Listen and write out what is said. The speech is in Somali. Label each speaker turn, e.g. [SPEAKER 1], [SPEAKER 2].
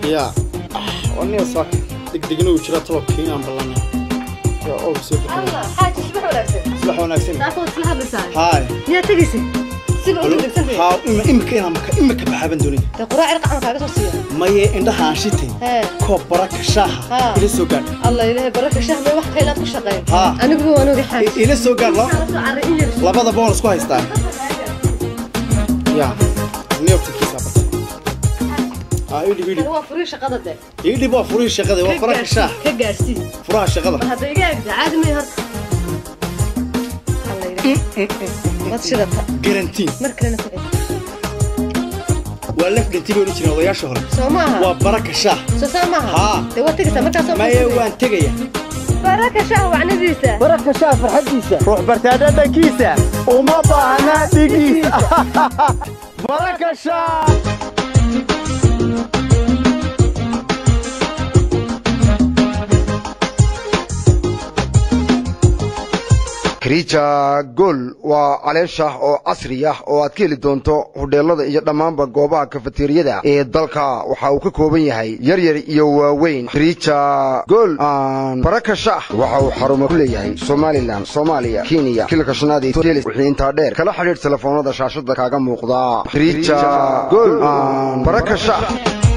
[SPEAKER 1] yaa aniga saaka degdegna uu jira tolobkii inaan ballanay yaa og soo bixinay
[SPEAKER 2] xaaji subax wanaagsan
[SPEAKER 1] subax wanaagsan
[SPEAKER 2] daafoo isla hadlaysaa
[SPEAKER 1] haay
[SPEAKER 2] miyaad tegaysa siba u degdegsan
[SPEAKER 1] haa ima- imika inaan maka imika baxaaban doonay
[SPEAKER 2] dee quraac irqa camal kaaga soo siiya
[SPEAKER 1] maye indhahaan shitay
[SPEAKER 2] hee
[SPEAKER 1] koob baraka shaaha
[SPEAKER 2] Haa.
[SPEAKER 1] ila soo gaadh
[SPEAKER 2] allah ilaahay baraka shahmay wax kaylaad ku shaqeyn
[SPEAKER 1] Haa.
[SPEAKER 2] aniguba waan ogi xaaji
[SPEAKER 1] I- ila soo gaadh la-
[SPEAKER 2] Kala soo carray in yar
[SPEAKER 1] labadaba waan isku haystaa yaa neobtikiisa bata haa idhib idhib
[SPEAKER 2] Kan waa furii shaqada de
[SPEAKER 1] idhib waa furihii shaqada waa baraka shaah
[SPEAKER 2] ka gaarsii
[SPEAKER 1] furaha shaqada
[SPEAKER 2] bal hadda iga egda caadi may horta allah ilaahay wad shidata
[SPEAKER 1] garantiin
[SPEAKER 2] mar kalena ku celi
[SPEAKER 1] waa laf dhanti bay odhan jireen odayaasha hore
[SPEAKER 2] soo maaha
[SPEAKER 1] waa baraka shaah
[SPEAKER 2] soo saa maaha
[SPEAKER 1] Haa.
[SPEAKER 2] dee waad tegaysaa markaasoo
[SPEAKER 1] maye waan tegaya
[SPEAKER 2] baraka shah wacnadiisa
[SPEAKER 3] baraka shaah farxadiisa ruux bartaa dhadhankiisa uma baahna dhigiisa baraka shaah
[SPEAKER 4] kriija gol waa caleen shaah oo casri ah oo aad ka heli doonto hudheelada iyo dhammaanba goobaha kafateeriyada ee dalka waxa uu ka kooban yahay yaryar iyo waaweyn kriija gol aan baraka shaah waxa uu xarumo ku leeyahay somalilan soomaaliya kenya kilka shanaad iyo telis wixii intaa dheer kala xidhiidh telefoonada shaashada kaaga muuqda kriija gol aan baraka shaah